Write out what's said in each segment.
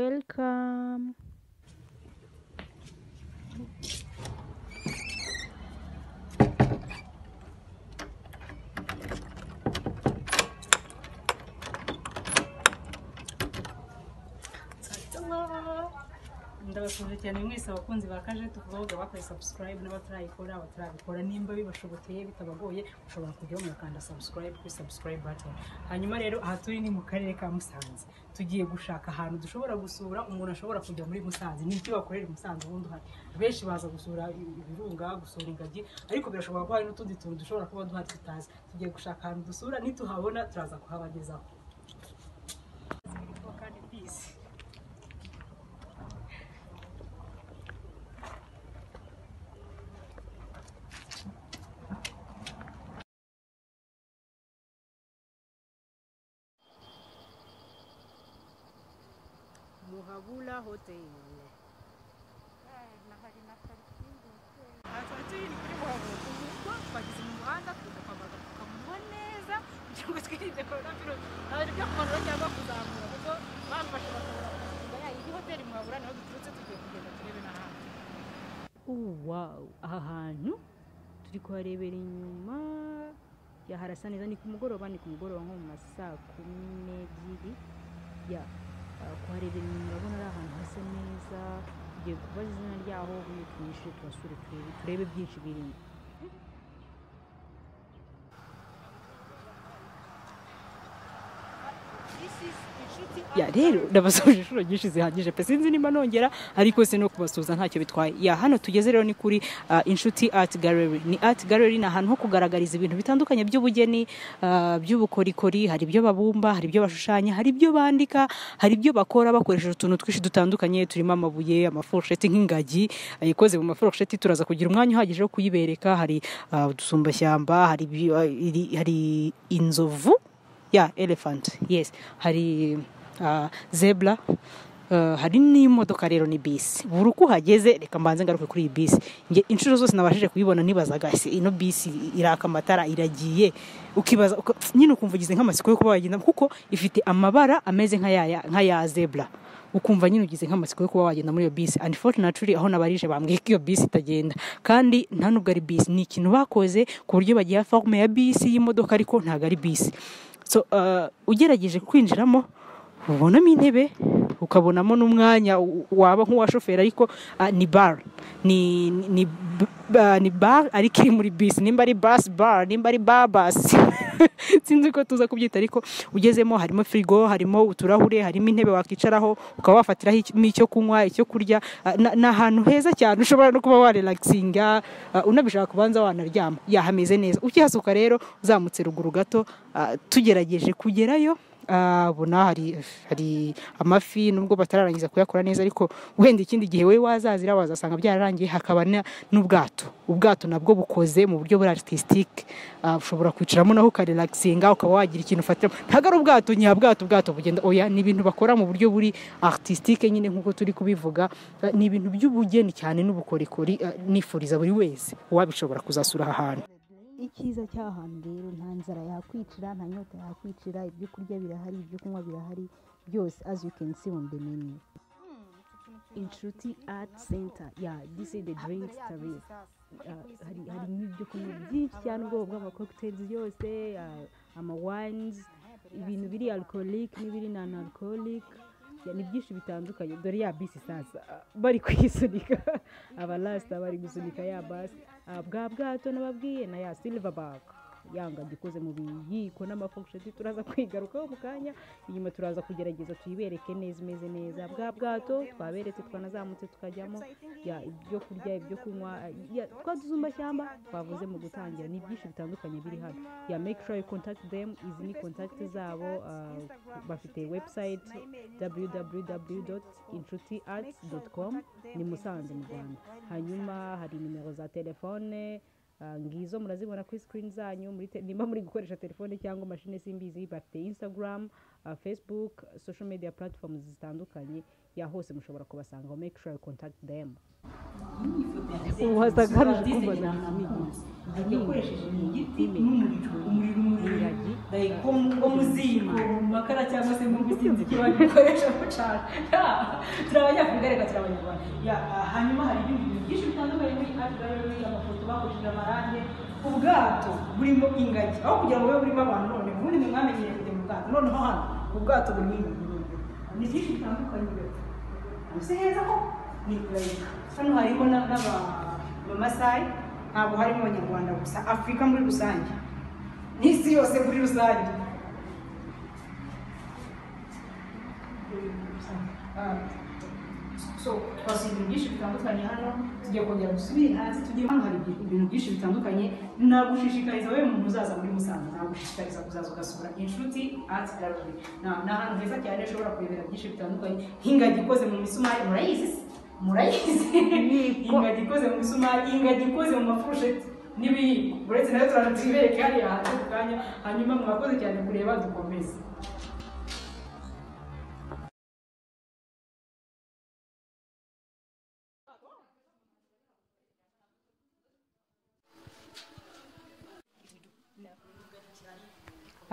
welcome ndabashuje cyane mwese abakunzi ba kajetu kuba bavuga bakoze subscribe n'abatarayikora abatarabikora nimba bibashobokeye bitabagoye ushobora kujyaho mugakanda subscribe kuri subscribe button hanyuma rero aha turi ni mu karere ka musanze tugiye gushaka ahantu dushobora gusura umuntu ashobora kujya muri musanze ni iki wakorera i musanze ubundi uhari benshi baza gusura ibirunga gusura ingagi ariko birashobora kuba hari n'utundi tuntu dushobora kuba duhari tutazi tugiye gushaka ahantu dusura nituhabona turaza kuhabagezaho kandi peace muhabula hotel aha tuba turi ni kuri muhabura ubwo twageze mu muhanda tuza kwambara agapfukamunwa neza kugira ngo twirinde korona virusi ntabwo byo kumanura cyangwa kuzamura kuko bamfashe bakabura kuvuga ya iyi hoteli muhabura niho duturutse tugiye kugenda turebe n'ahandi wow aha hantu turi kuharebera inyuma ya harasa neza ni ku mugoroba ni ku mugoroba nko mu ma saa kumi n'ebyiri ya ah, kuharebera inyuma urabona ari ahantu hasa neza tugiye kubaza izina ryaho ubundi twinjire turasure turebe turebe byinshi birimo ya rero ndabasuje inshuro nyinshi zihagije pe sinzi niba nongera ariko se no kubasuhuza ntacyo bitwaye ya hano tugeze rero ni kuri ah, inshuti art gallery ni art gallery ni ahantu ho kugaragariza ibintu bitandukanye by'ubugeni ah, by'ubukorikori hari ibyo babumba hari ibyo bashushanya hari ibyo bandika hari ibyo bakora bakoresheje utuntu twinshi dutandukanye turimo amabuye amaforusheti nk'ingagi ah, ikoze mu maforusheti turaza kugira umwanya uhagije wo kuyibereka hari ah, udusumbashyamba hari, ibi- ah, iri- hari inzovu ya elephant yes hari ah, zebra ah, hari n'imodoka rero ni bisi buri uko uhageze reka mbanze ngaruke kuri iyi bisi njye inshuro zose nabashije kuyibona nibazaga ese ino bisi iraka amatara iragiye ukibaza uka- nyine ukumva ugize nk'amatsiko yo kuba wagenda kuko ifite amabara ameze nk'aya nk'aya zebra ukumva nyine ugize nk'amatsiko yo kuba wagenda muri iyo bisi unfortunately aho nabarije bambwiye ko iyo bisi itagenda kandi nta nubwo ari bisi ni ikintu bakoze ku buryo bagiha forume ya bisi y'imodoka ariko ntabwo ari bisi so uh, ugerageje kwinjiramo ubonamo intebe ukabonamo n'umwanya u- waba nk'uwa shoferi ariko ah, ni bar ni ni- ni b- ba- ni bar ariko iri muri bisi nimba ari bus bar nimba ari bar bus sinzi ko tuza kubyita ariko ugezemo harimo firigo harimo uturahure harimo intebe wakicaraho ukaba wafatiraho icyo- icyo kunywa icyo kurya ah, na- ni ahantu heza cyane ushobora no kuba warelaxinga ah, unabishaka kubanza wanaryama yahameze neza ukihasuka rero uzamutse ruguru gato ah, tugerageje kugerayo ah, bona hari hari amafi nubwo batararangiza kuyakora neza ariko wenda ikindi gihe we wazazira wazasanga byararangiye hakaba na- n'ubwato ubwato nabwo bukoze mu buryo buri artisitike ushobora kwicaramo naho ukarelaxinga ukaba wagira ikintu ufatiramo ntabwo ari ubwato nyabwato ubwato bugenda oya ni ibintu bakora mu buryo buri artisitike nyine nk'uko turi kubivuga ah, ni ibintu by'ubugeni cyane n'ubukorikori ah, nifuriza buri wese wabishobora kuzasura aha hantu icyiza cy'ahantu rero nta nzara yakwicira nta nyota yakwicira ibyo kurya birahari ibyo kunywa birahari byose as you can see on the menu inshuti art center ya this is the drinks tarif hari harimo ibyo kunywa byinshi cyane ubwoko bw'amakokuteri yose ah, amawines ibintu biri alcoholic n'ibiri non alcoholic Ya, ni byinshi bitandukanye dore ya bisi sasa ah, bari kuyisunika abalasita bari gusunika ya basi Ah, bwa bwato nababwiye na ya silverback yanga gikoze mu biyiko n'amaforusheti turaza kwigarukaho mu kanya inyuma turaza kugerageza tuyibereke neza imeze neza bwa bwato twaberetse twanazamutse tukajyamo ya ibyo kurya ibyo kunywa ya twa dusumbashyamba twavuze mu gutangira ni byinshi bitandukanye biri hano ya make sure you contact them izi ni contact zabo ah, bafite website www.inshuti-arts.com ni musanze mu rwanda hanyuma hari nimero za telefone ah, ngizo murazibona kuri screen zanyu muri te- nimba muri gukoresha telefone cyangwa mashine simbizi bafite instagram uh, facebook social media platforms zitandukanye ya hose mushobora kubasanga make sure you contact them wasakaruje kumva ukoresheje igiti n'umuriro umuriro umuriro wo mu ziko mu makara cyangwa se mu bisinzi ibyo babikoresha gucana turi abanyafurika reka turi abanyarwanda hanyuma hari ibindi bintu byinshi bitandukanye muri afurika amafoto bakoresheje amarange ubwato burimo ingagi aho kugira ngo bube burimo abantu none ubundi mwe mwamenyereye kujya mu bwato noneho hano ubwato burimo ingagi ni byinshi bitandukanye rero uzi heza ko ni burayika hano harimo n'abamasayi ntabwo harimo abanyarwanda gusa afurika muri rusange n'isi yose muri rusange so twasuye ibintu byinshi bitandukanye hano tugiye kongera dusubire hanze tugiye hano hari ibintu byinshi bitandukanye nagushishikariza wowe umuntu uzaza muri musanze nagushishikariza kuzaza ugasura inshuti ati gallery ni ahantu heza cyane ushobora kurebera byinshi bitandukanye nk'ingagi ikoze mu misumari murayizi murayizi ingagi ikoze mu misumari ingagi ikoze mu mafurusheti n'ibiyiko uretse nayo turaje tuyibereke hariya hanze ku kanya hanyuma mwakoze cyane kureba dukomeze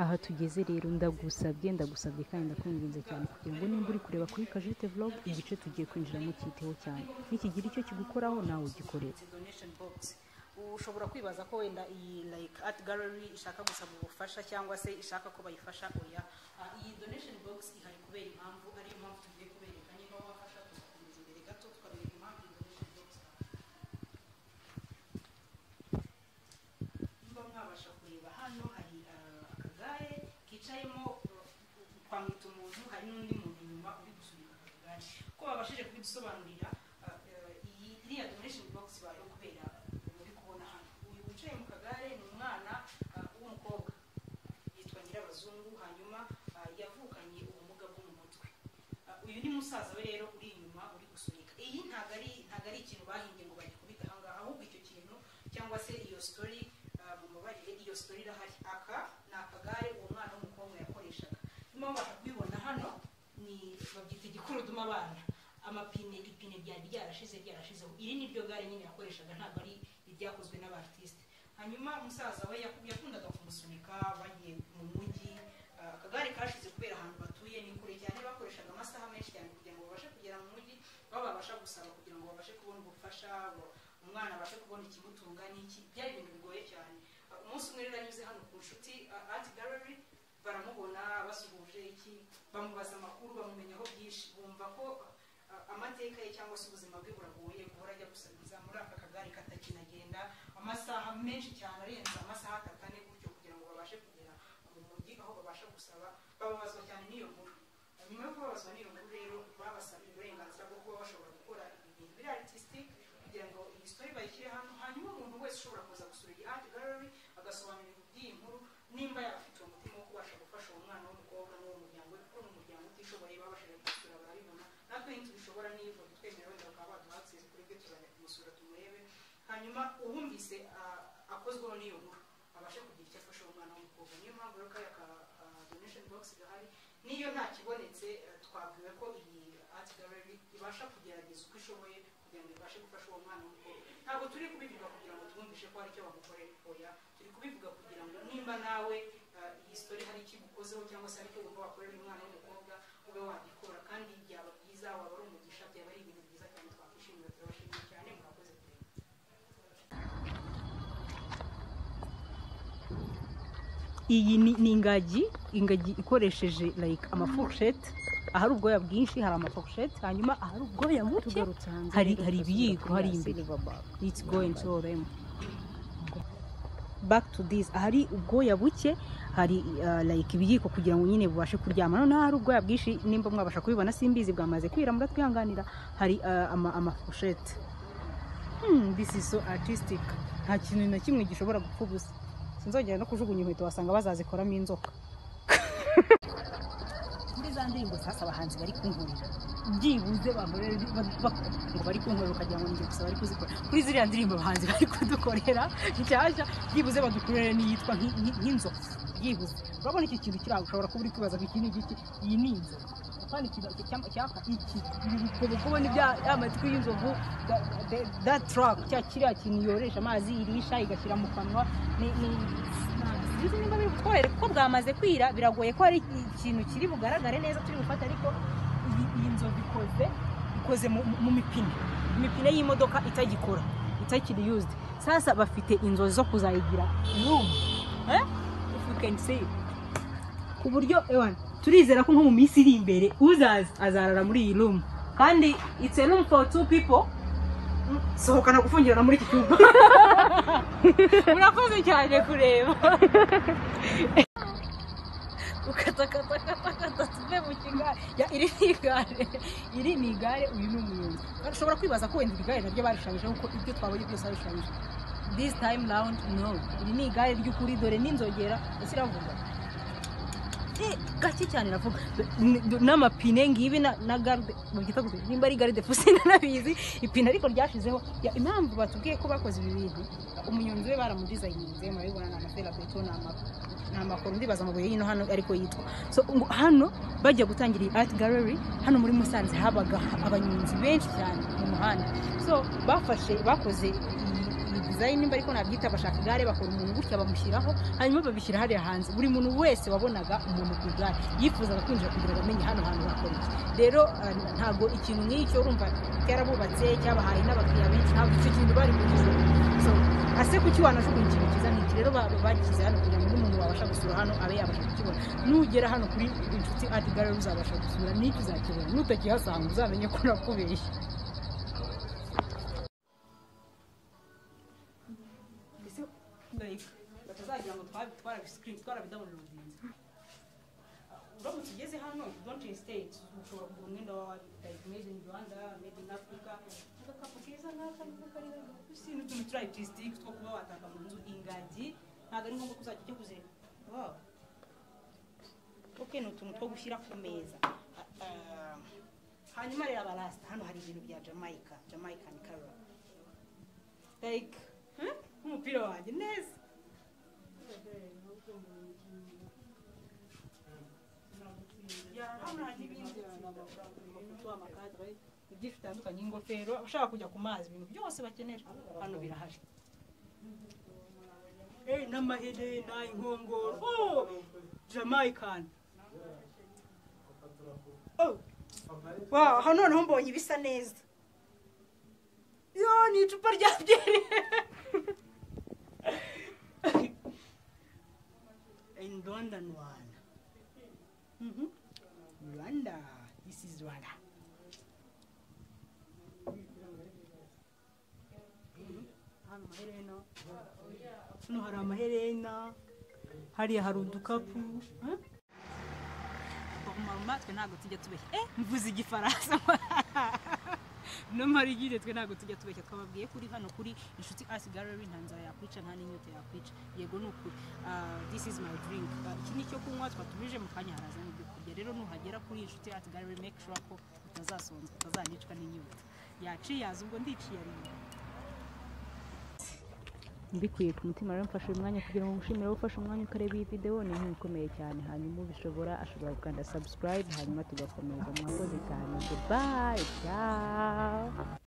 aha tugeze rero ndagusabye ndagusabye kandi ndakwinginze cyane kugira ngo nimba uri kureba kuri kajete vlog igice tugiye kwinjiramo cyiteho cyane nikigira icyo kigukoraho nawe ugikorere ushobora kwibaza ko wenda iyi like art gallery ishaka gusaba ubufasha cyangwa se ishaka ko bayifasha oya iyi donation box ihari kubera impamvu ariyo mpamvu tugiye kubereka niba wafasha tugakomeza imbere gato tukareba impamvu iyi donation box niba mwabasha kureba hano hari akagare kicayemo kwambita umuntu hari n'undi muntu inyuma uri gusunika akagare ko babashije kubidusobanurira iyi iriya donation box bayo kubera muri kubona hano uyu wicaye mu kagare ni umwana w'umukobwa yitwa nyirabazungu hanyuma yavukanye ubumuga bwo mu mutwe uyu ni musaza we rero uri inyuma uri gusunika iyi ntabwo ari ntabwo ari ikintu bahimbye ngo bagikubite ahangaha ahubwo icyo kintu cyangwa se iyo sitori mubabarire iyo sitori irahari aka ni akagare uwo mwana w'umukobwa yakoreshaga nyuma babasha kubibona hano ni babyita igikuruduma abana amapine ipine ryari ryarashize ryarashizeho iri ni ryo gare nyine yakoreshaga ntabwo ari iryakozwe n'abartisite hanyuma musaza we yaku- yakundaga kumusunika bagiye mu mujyi ah, akagare kashize kubera ahantu batuye ni kure cyane bakoreshaga amasaha menshi cyane kugira ngo babashe kugera mu mujyi baba babasha gusaba kugira ngo babashe kubona ubufasha bo- umwana abashe kubona ikimutunga n'iki byari ibintu bigoye cyane Ah, umunsi umwe rero anyuze hano ku nshuti ah, art gallery baramubona basuhuje iki bamubaza amakuru bamumenyaho byinshi bumva ko ah, amateka ye cyangwa se ubuzima bwe buragoye guhora ajya gusabiriza muri aka kagare katakinagenda amasaha menshi cyane arenze amasaha atatu ane gutyo kugira ngo babashe kugera mu mujyi aho babasha gusaba bababazwa cyane n'iyo nkuru nyuma yo kubabazwa n'iyo nkuru rero babasabiye uburenganzira bwo kuba bashobora gukora ibintu biri artistic kugira ngo iyi story bayishyire hano hanyuma umuntu wese ushobora kuza gusura iyi art gallery agasobanura iby'iyi nkuru nimba yarafite uwo mutima wo kubasha gufasha uwo mwana w'umukobwa n'uwo muryango we kuko n'umuryango utishoboye babashije kumusura barabibona natwe ntitubishobora niba twemera wenda bakaba baduha access kuri bwe tuzajya kumusura tumurebe hanyuma uwumvise ah, akozweho n'iyo nkuru abashe kugira icyo afasha uwo mwana w'umukobwa niyo mpamvu rero kariya ka ah, donation box gahari niyo nta kibonetse eh, twabwiwe ko iyi art gallery ibasha kugerageza uko ishoboye kugira ngo ibashe gufasha uwo mwana w'umukobwa ntabwo turi kubivuga kugira ngo twumvishe ko hari icyo bamukorera oya turi kubivuga kugira ngo nimba nawe eh, iyi story hari icyo igukozeho cyangwa se hari icyo wumva wakorera uyu mwana w'umukobwa ube wagikora kandi byaba byiza waba ari umugisha byaba ari ibintu byiza cyane twakwishimira turabashimiye cyane mwakoze kureba iyi ni, ni ingagi ingagi ikoresheje like amaforushete ahari ubwoya bwinshi hari amaforushete hanyuma ahari ubwoya buke hari hari ibiyiko hari imbere it's going to rem back to this ahari ubwoya buke hari uh, like ibiyiko kugira ngo nyine bubashe kuryama noneho hari ubwoya bwinshi nimba mwabasha kubibona simbizi bwamaze kwira muratwihanganira hari uh, ama, amaforushete hmm, this is so artistic nta kintu na kimwe gishobora gupfa ubusa sinzongera no kujugunya inkweto wasanga bazazikoramo inzoka muri za ndirimbo sasa abahanzi bari kunkorera byibuze bahore ba- ba- ngo bari kunkorera ukagira ngo ninjye gusa bari kuzikora kuri ziriya ndirimbo abahanzi bari kudukorera nshyashya byibuze badukorere n'iyitwa nk'i- nk'i- nk'inzoka byibuze urabona iki kintu kiri aho ushobora kuba uri kwibaza ngo iki ni igiti iyi ni inzovu kandi iki cyapa iki ibi bigobogobo ni bya ya matwi y'inzovu da tarake cya kiriya kintu yoresha amazi irisha igashyira mu kanwa ni ni sinzi niba biri kutworera kuko bwamaze kwira biragoye ko hari ikintu kiri bugaragare neza turi gufata ariko iyi- iyi nzovu ikoze ikoze mu- mu- mu mipine imipine y'imodoka itagikora itakiri yuzidi sasa bafite inzozi zo kuzayigira rumu eh? if you can see ku buryo ewan turizera ko nko mu minsi iri imbere uzaza azarara muri iyi rumu kandi it's a room for two people Mm, sohokana gufungirana muri iki cyumba murakoze cyane kureba ukatakatakata tuve mu kigare Ya, iri ni igare iri ni igare uyu ni umuyobozi Kandi ushobora kwibaza ko wenda iri gare naryo barishanyije kuko ibyo twabonye byose babishanyije this time round no iri ni igare ry'ukuri dore n'inzogera ese iravuga Eh, gake cyane iravuga N- n- n'amapine ngibi na na garde mubyita gute nimba ari garde fusi nanabizi ipine ariko ryashizeho Ya, impamvu batubwiye ko bakoze ibi bintu umunyonzi we baramudizayininze murabibona ni amaferabeto ni ama ni amakoro ndibaza amabuye y'ino hano ariko yitwa so ngo hano bajya gutangira iyi art gallery hano muri musanze habaga abanyonzi benshi cyane mu muhanda so bafashe bakoze iyi- iyi design nimba ariko nabyita bashaka igare bakora umuntu gutya bamushyiraho hanyuma babishyira hariya hanze buri muntu wese wabonaga umuntu ku igare yifuzaga kwinjira kugira ngo amenye hano hantu bakora iki rero eh, ntabwo ikintu nk'icyo urumva cyarabubatse cyabahaye n'abakiriya benshi ntabwo icyo kintu bari kugize so ase kuki wanajugunya ikintu cyiza nk'iki rero ba- bagize hano kugira ngo n'umuntu wabasha gusura hano abe yabasha kukibona nugera hano kuri inshuti ati gare uzabasha gusura n'icyo uzakibona nutakihasanga uzamenye ko nakubeshye batazagira ngo twarabidabonera ubugenzi uramutse ugeze hano don't hesitate ushobora kugura umwenda wawe like made in rwanda made in africa agakapu keza nk'aka nubwo kari hasi ni utuntu turi artistic two kuba wataka mu nzu ingagi ntabwo ari ngombwa ko uzajya ujya kuzireba wow ok ni utuntu two gushyira ku meza Ah, ah, hanyuma rero abarasta hano hari ibintu bya jamaica jamaican color like huh? nk'umupira wanjye neza ibyinshi bitandukanye ingofero ushaka kujya ku mazi ibintu byose bakenera hano birahari n'amaherena inkongoro oh, jamaican oh. wow, hano noneho mbonye ibisa neza yo ni icupa rya byeri in London one Mhm. Rwanda. This is Rwanda. Hano amaherena. Hano hari amaherena. Hariya hari udukapu. Huh? Mama twe ntabwo tujya tubeshya. Eh, mvuze igifaransa. no marigire twe ntabwo tujya tubeshya twababwiye kuri hano kuri inshuti art gallery nta nzara yakwica nta n'inyota yakwica yego ni ukuri Ah, this is my drink Ah, iki ni icyo kunywa twatumije mu kanya haraza n'ibyo kurya rero nuhagera kuri inshuti art gallery make sure ko utazasonza utazanicwa n'inyota yaciyaza ubwo ndiciye arimo mbikuye ku mutima rero mfashe uyu mwanya kugira ngo ngushimire wowe ufashe umwanya ukareba iyi videwo ni inkuru ikomeye cyane hanyuma ubishobora ashobora gukanda subscribe hanyuma tugakomeza mwakoze cyane goodbye ciao